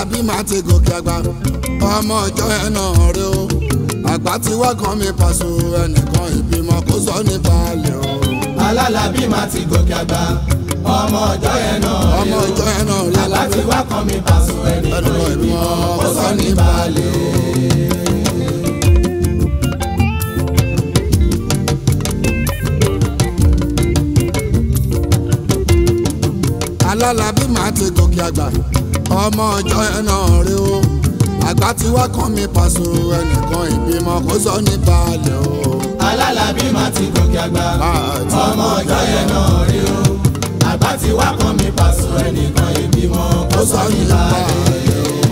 alálàbí máa ti gòkè àgbà ọmọ ọjọ́ ẹ̀ náà rí o àgbà tí wá kan mi pàṣẹ ẹnìkan ìbímọ kó sọ ní balẹ̀ o. alálàbí máa ti gòkè àgbà ọmọ ọjọ́ yẹn náà rí ọmọ o ọjọ́ ẹ̀ náà rí àgbà tí wá kan mi pàṣẹ ẹnìkan ẹnìkan ìbímọ ìbímọ kó sọ ní balẹ̀. alálàbí máa ti gòkè àgbà ọmọ ọjọ́ ẹ̀ náà rí o àgbà tí wá kan mi pàṣẹ ẹnìkan ìbímọ kó sọ ní balẹ̀ o. alálàbí máa ti gòkè àgbà Láti ọmọ ọjọ́ yẹn náà rí o àgbà tí wá kan mi pàṣẹ ẹnìkan ìbímọ kó kó sọ sọ ní ní balẹ̀. balẹ̀ o.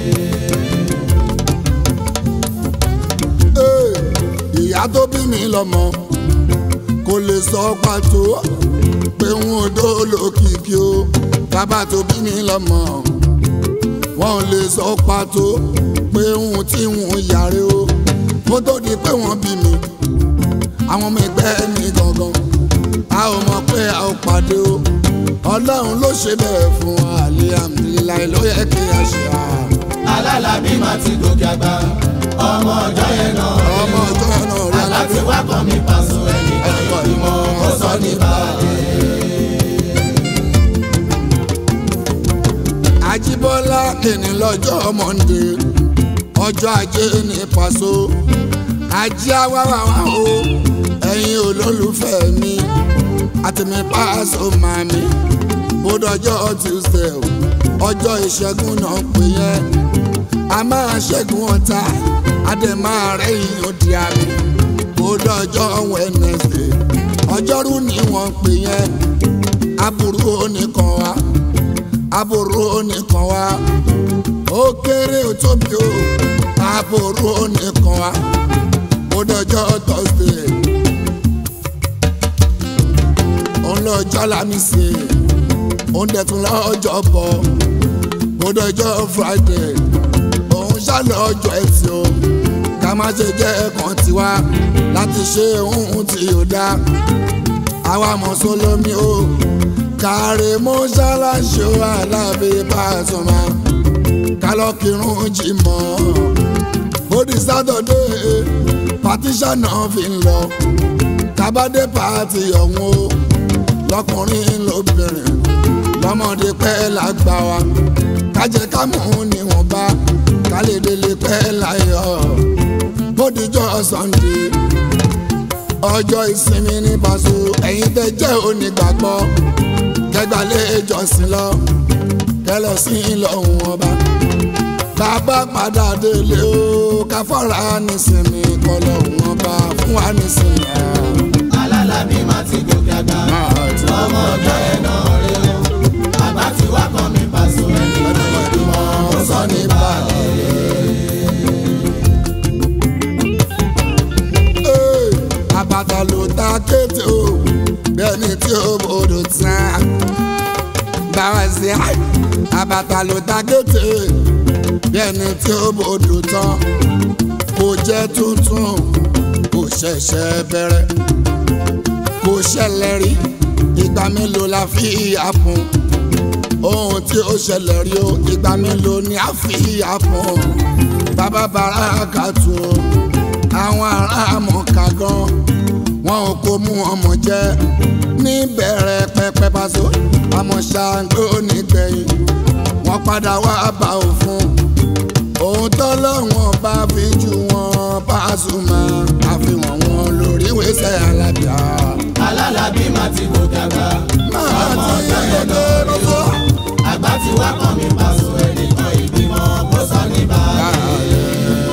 Ee, ìyá tó bí mi lọ́mọ kò lè sọ pàtó pé n ò dó lókìkí o bàbá tó bí mi lọ́mọ wọn ò lè sọ pàtó pé n tí n yàrá o kó tó di pé wọ́n bí mi àwọn ọmọ ẹgbẹ́ mi gangan a ò mọ̀ pé a ò pàdé o ọlọ́run ló ṣe bẹ́ẹ̀ fún wa alihamdulilayi ló yẹ kí a ṣe à. alálàbí máa ti gòkè àgbà ọmọ ọjọ́ yẹn náà rí o ọmọ ọjọ́ náà rí àgbà tí alábẹ́ wá kan mi pàṣẹ ẹnìkan ẹ̀kọ́ ìbímọ ìmọ̀ kó sọ ní balẹ̀. Àjíbọ́lá kìíní lọ́jọ́ mọ́ndé ọjọ́ ajé ní pàṣọ ajé awáwáwá o ẹ̀yin olólùfẹ́ mi àtẹ̀mí pàṣọ màmí bódọ́jọ́ tuesday o, ọjọ́ ìṣẹ́gun náà pè yẹn a máa ṣẹ́gun ọ̀tá a dẹ̀ máa rẹ́yìn òdì àmì bódọ́jọ́ wednesday ọjọ́rú ni wọ́n pè yẹn aburú oníkan wa aburú oníkan wa ó kéré ó tóbi o aburú oníkan wa ó dọjọ́ thursday òun lọ́jọ́ lámísì òun dẹ̀tún lọ́jọ́ bọ̀ ó dọjọ́ friday òun ṣàlọ́ ọjọ́ ẹtì o ká má ṣe jẹ́ ẹ̀kan tiwa láti ṣe ohun tí ó dá àwa mùsùlùmí o kàrí mọ́ṣáláṣí o alábí Pasuma kálọ́kìrún jìmọ̀ bódì sátọ̀dé patíṣà náà fi ń lọ kábàdé pàtì ọ̀hún o lọkùnrin lóbìnrin lọ́mọdé pẹ́ lágbà wa kájẹ kámú níwọ̀nba kálédélé pẹ́ láyọ̀ bódìjọ́ Sunday ọjọ́ ìsinmi ní Paso ẹ̀yin tẹ́ jẹ́ onígbàgbọ́ kẹgbàlẹ́ ìjọsìn lọ kẹlọ sí ìlọ̀hún ọba bàbá padà délé o káfọ́ra nísìnyí kọlọ́hún ọba fún wa nísìnyí. alálàbí máa ti gòkè àgbà ọmọ ọjọ́ yẹn náà rí o àgbà tí wá kan mi pàṣẹ ẹnìkan ìbímọ kó sọ ní balẹ̀. Ee, àbàtà ló ta kété o bẹ́ẹ̀ni tí ó bòdò tán báwa sí i àbàtà ló ta kété bẹ́ẹ̀ni tí ó bòdò tán kò jẹ́ tuntun kò ṣẹ̀ṣẹ̀ bẹ̀rẹ̀ kò ṣẹlẹ̀ rí ìgbà mélòó la fi àpọ̀n ohun tí ó ṣẹlẹ̀ rí o ìgbà mélòó ni a fi àpọ̀n bàbá bàrà kàtó àwọn ará mọ̀ọ́ká gan wọn ò kó mú ọmọ jẹ níbẹ̀rẹ̀ pẹpẹ Paso àmọ́ ṣàǹgbó nígbẹ̀yìn wọ́n padà wá bá òfin ohun tọ́lọ́wọ́n bá fi jù wọ́n Pasuma àfihàn wọn lórí wẹ́sẹ̀ alábíà. alálàbí máa ti gòkè àgbà máa ọmọ ti ọjọ́ yẹn náà rí o lọ́wọ́. àgbà tí wá kan mi pàṣẹ ẹnìkan ìbímọ kó sọ ní balẹ̀.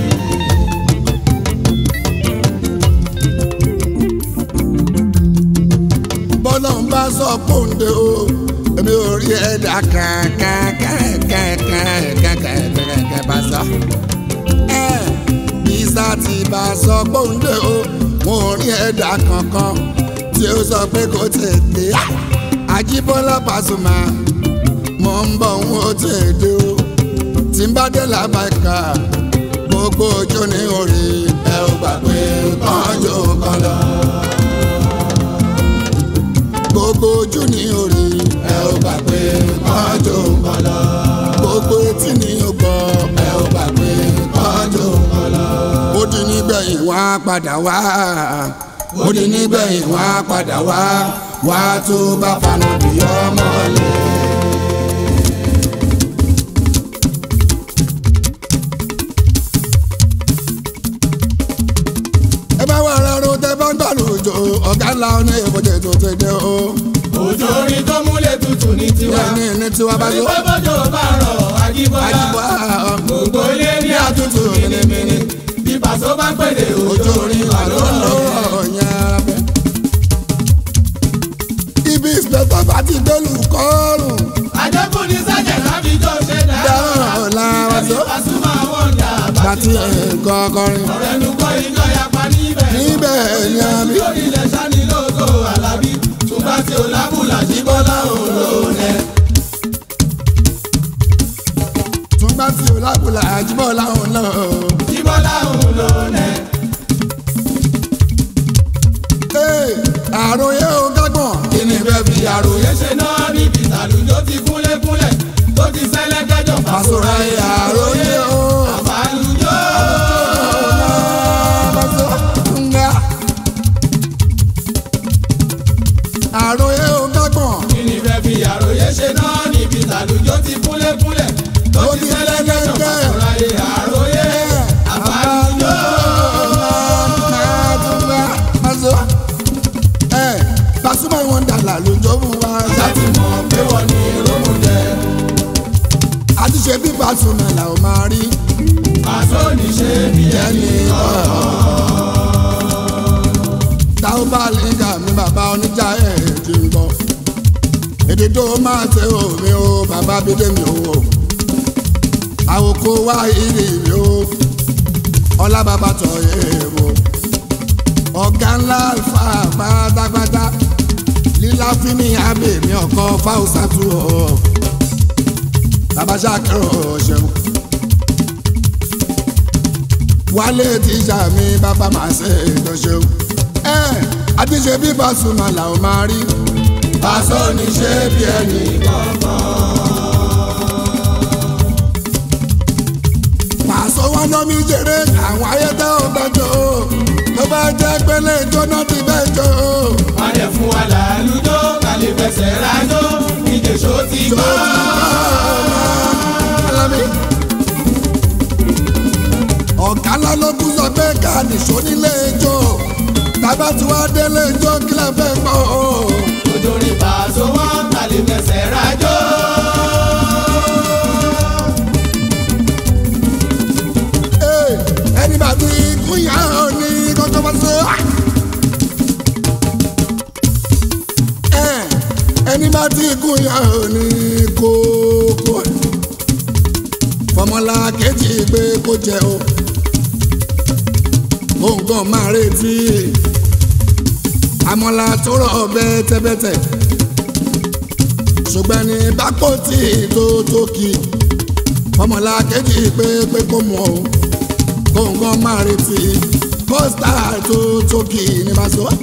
bọ́lá ń bá sọ pòǹde o èmi ò rí ẹ̀dá kankankankankankankankan bá sọ. bísà ti bá sọ pòǹde o mo ò rí ẹ̀dá kankan tí ó sọ pé kò tètè. Àjíbọ́lá Pasuma mo ń bọ̀ ń ó tètè o tí n bá dé làbàkà gbogbo ojú ní orí ẹ ò gbà pé kánjú kan lọ gbogbo ojú ní orí ẹ ò gbà pé kánjú kan lọ gbogbo etí ní ogbó nígbẹ̀yìn wá padà wá ó di nígbẹ̀yìn wá padà wá wá tó bá fanu bí ọmọ lẹ. ẹ bá wà rárá tẹ bá ń gbàlùjọ ọ̀gá ńlá ọ̀nà ìbòjì tó ti dé o. òjò orin tó múlẹ̀ tutù ní tiwa. ní ní tiwa bá yọ. onígbà bọ́jọ́ bá rọ̀ àjíbọ́lá. àjùbọ̀ gbogbo ilé ní àtútù mìnìmìnì. bí pàṣọ bá ń pèdè òjò orin wà ló ń lọ. ibi ìspẹ̀tọ̀ bá ti gbẹ́lú kọ́ọ̀rùn. àjẹkù ní sájà láfi jọ ṣe dáa. dáhùn làwọn ẹbí tó Pasuma wọ́n dà bá ti nǹkan kọrin. ọ̀rẹ́ nu kọ́ iná yapa níbẹ̀. níbẹ̀ ni a bí. lórí ilẹ̀ sani lóko alábí. ṣùgbọ́n tí o lábùlà jíbọ́lá òun ló nẹ. tún bá ti òlábùlà àjùbọ̀ láwọn náà. jíbọ́lá òun ló nẹ. Ee, àròyé o gágbọ̀n. kí ni fẹ́ fi àròyé ṣe náà níbi ìtàlùjọ ti kúnlẹ̀kúnlẹ̀ tó ti ṣẹlẹ̀ kẹjọ Pàṣọra àròyé o. àbálùjọ. Nga. àròyé o gágbọ̀n. kí ni fẹ́ fi àròyé ṣe náà níbi ìtàlùjọ ti kúnlẹ̀kúnlẹ̀ tó ti ṣẹlẹ̀ kẹjọ pàṣọra àròyé àbálùjọ. Pasuma wọn dàlà lójó fún wa. láti mọ̀ pé wọ́n ní rómù jẹ. àti ṣe bí Pasuma là ó máa rí. pàṣọ ní ṣe bí ẹni táwọn bá lè gà mí bàbá oníjà ẹ̀ ti ń gbọ́. èdè tó máa ṣe omi o bàbá bídé mi o. àwòkọ wá ìrì mi o. ọlá bàbá tọ̀ èèwọ̀. ọ̀gá ńlá alfa pátápátá. lílá fíní abèmí ọkọ fáwùsàtú o. bàbá ṣàkérò ṣeun. wálé tíjà mi bàbá máa ṣe ètò ṣeun ẹ àti ṣe bí Pasuma là ó máa rí. pàṣọ ní ṣe bí ẹni Pàṣọ wọn lọ mi jèrè àwọn ayẹtẹ ọgbẹjọ tó bá jẹ pélé jóná ti bẹ́ẹ̀ jọ. wọ́n lè fún wa làlùjọ kàlẹ́ fẹsẹ̀ rájọ ìjẹ̀ṣọ́ ti gbọ́. Alámi. ọ̀gá ńlá ló kú sọ pé ká nìṣó nílé ijó tábà tí wàá délé ijó kílẹ̀ fẹ́ gbọ́. òjòrí pàṣọ wọn kàlẹ́ fẹsẹ̀ rájọ. Ee, ẹni bá ti kú yá ọ ní kọ́kọ́ bá so. Ẹ, ẹni bá ti kú yá ọ ní kókó. fọmọlá kejì pé kó jẹ o. òǹkàn máa retí. àmọ́lá tó rọ̀ bẹ́tẹ́bẹ́tẹ́. ṣùgbọ́n ní bákò tí tó tó kì í ọmọlá kejì pé pé kó mọ o kóńgán máa retí kọ́sítà tó tókì ní bá sọ.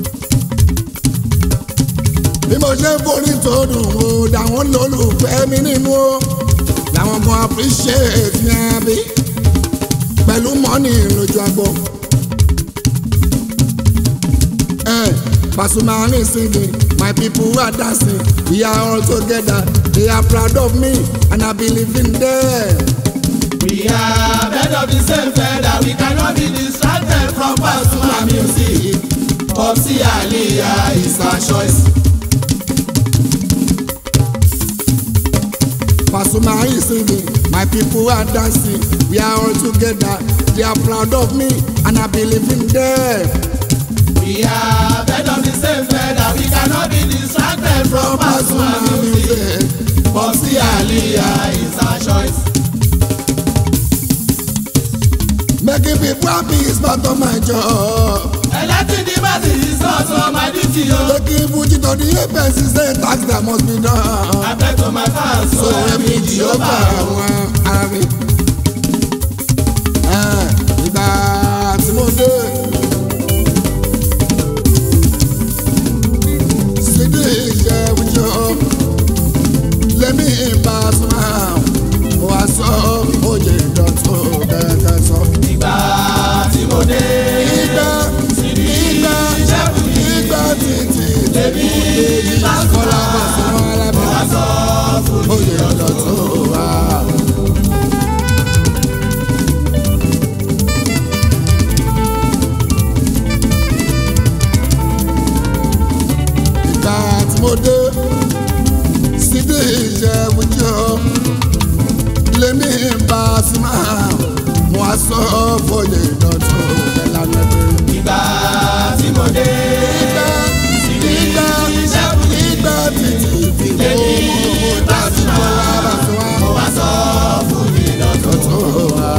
bí mo ṣe ń forí tó dùn ó dàwọn lólùfẹ́ mi nínú o làwọn kan appreciate ní abí pẹ̀lú mọ́nì lójú agbo. Eh, Pasuma is singing, my people are dancing, we are all together, they are proud of me and I believe in them. We are bed of the same feather, we cannot be distracted from Pasuma music. Popsi Aliyah is our choice. Pasuma is singing, my people are dancing, we are all together, they are proud of me and I believe in them. We are bed of the same feather, we cannot be distracted from Pasuma music. Popsi Aliyah is our choice. Making people happy is part of my job. Electing the masses is also my duty. oh. Making Fuji to the apex is a tax that must be done. I beg to my fans, so So every ẹbí Jehova Jehovah. àwọn ará ìgbà tí mo dé. Sídìí iṣẹ́ wíjọ lẹ́mí Pasuma mo wá sọ oyè ìdọ̀tún kẹ̀kẹ́ sọ. Ìgbà tí mo dé. sọ fòye dọ̀tún ẹ̀lànà pé. ìgbà tí mo dé. ìgbà ìgbà ìgbà títí fi mú láti bọ́ lára tó wá. mo wá sọ fún mi lọ́tọ̀. dọ̀tún wa.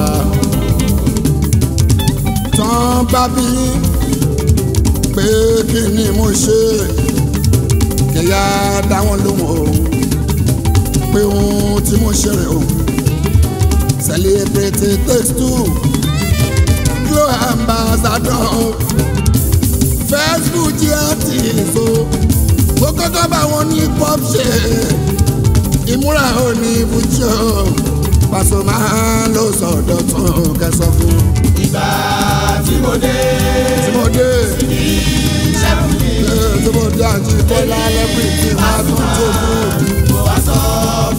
tán bá bí pé kí ni mo ṣe kẹ̀yà dá wọn lóhùn o pé ohun tí mo ṣe rè o celebrate takes two glow ambassador facebook jẹ́ artist o ó kọ́kọ́ bá wọn ní pop ṣe ìmúra ò ní ibùjọ pàṣẹ máa ló sọ̀dọ̀ tún kẹsàn fún ìgbà tí mo dé. tí mo dé iṣẹ́ fún mi. tí mo dé àjí bọ́lá lẹ́bìrì tí wọ́n á tún tó fún mo wá sọ